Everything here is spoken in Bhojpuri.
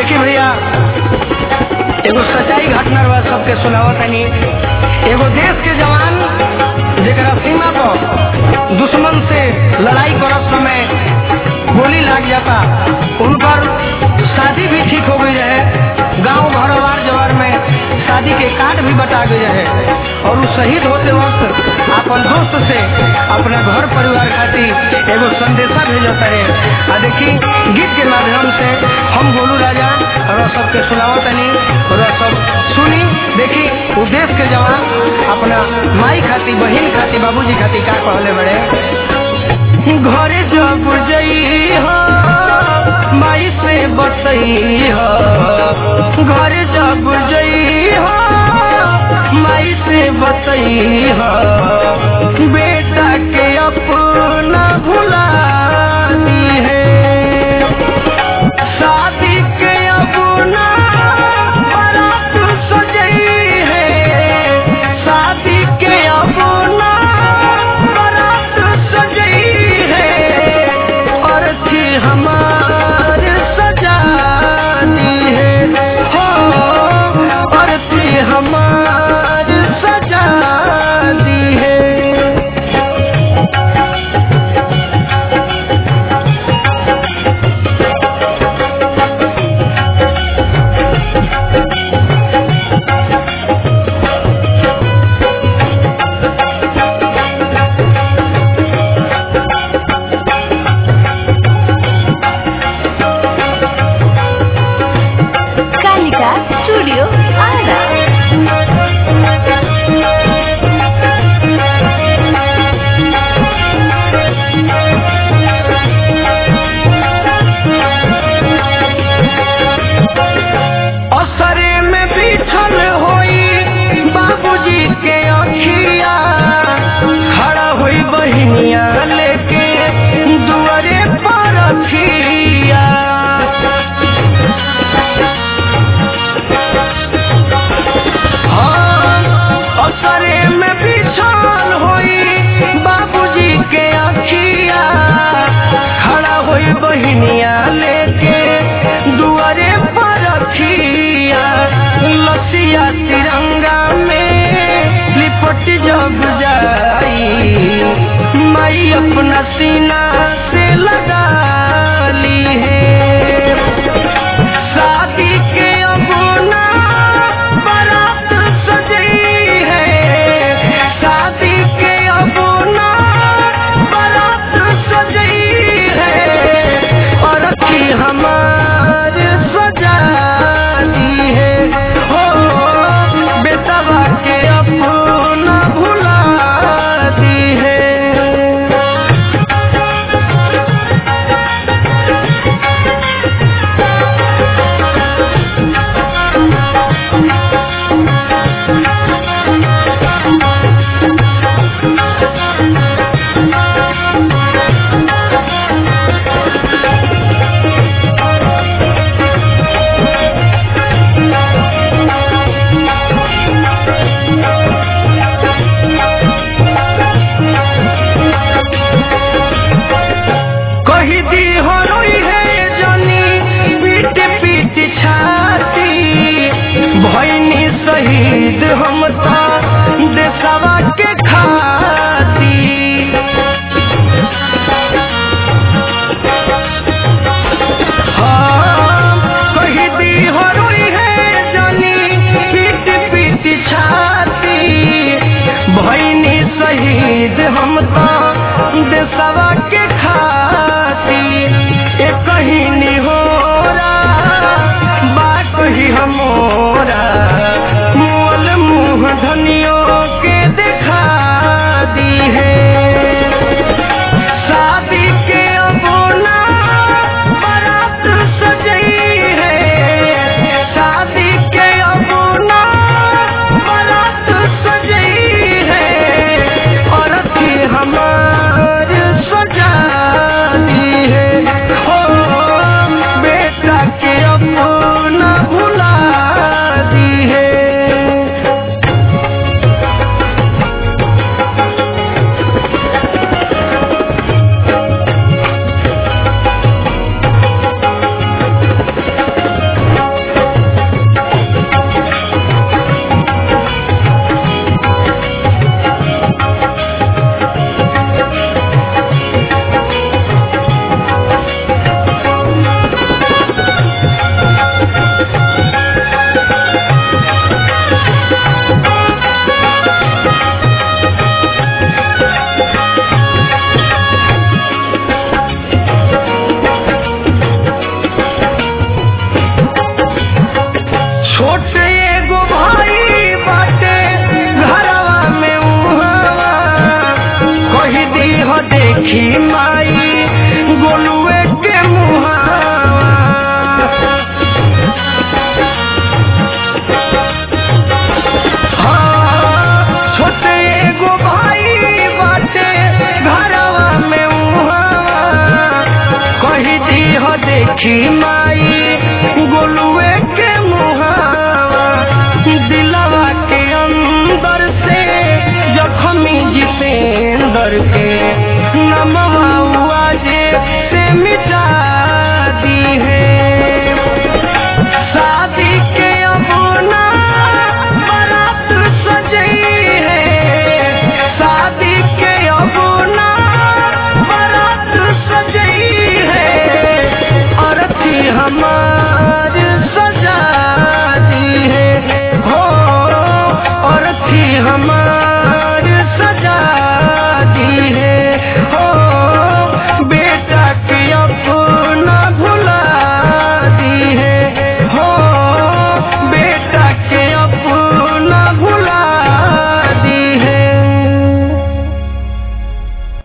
देखी भैया एगो सच्चाई घटना बा सबके सुनावत तनी एगो देश के जवान जेकरा सीमा पर दुश्मन से लड़ाई करत समय गोली लाग जाता उन पर शादी भी ठीक हो गई रहे गांव घर वार जवार में शादी के कार्ड भी बटा गए रहे और वो शहीद होते वक्त अपन दोस्त से अपना घर परिवार खातिर एगो संदेशा भेजता रहे आ देखी गीत के माध्यम से हम गोलू राजा और सबके सुनाओ तनी और सब सुनी देखी वो देश के जवान अपना माई खातिर बहन खातिर बाबूजी खातिर का कहले बड़े घरे जब जई हो माई से बसई हो घरे जब जई हो माई से बसई हो बेटा के अपना भुला दी है शादी के अपना बारात सजई है शादी के अपना बारात सजई है और थी हमार सजानी है हो और थी हमार सजानी है कालिका स्टूडियो आरा असरे में बिछल होई बाबूजी के अखिया खड़ा हुई बहिनिया लेके दुआरे पर अखिया हाँ, असरे में बिछल होई बाबूजी के अखिया खड़ा हुई बहिनिया लेके दुआरे पर रखिया लसिया तिरंगा में लिपट जग जाई माई अपना सीना से लगा ली है शादी के अबुना बारात सजी है शादी के अबुना बारात सजी है और की हमार सजानी है हो बेटवा के अपना भुला दी है कही दी हो रोई है जनी पीट पीट छाती भैनी शहीद हम ता देशवा के खाती हाँ, कही दी हो रोई है जनी पीट पीट छाती भैनी शहीद हम ता देशवा के खाती ए कहीं निहोरा बात ही हमोरा मोल मुँह धनियों के दिखा दी है शादी के अबोना बारात सजई है शादी के अबोना बारात सजई है और थी हमार सजा देखी माई गोलुए के मुहावा दिलवा के अंदर से जखमी जितेंद्र के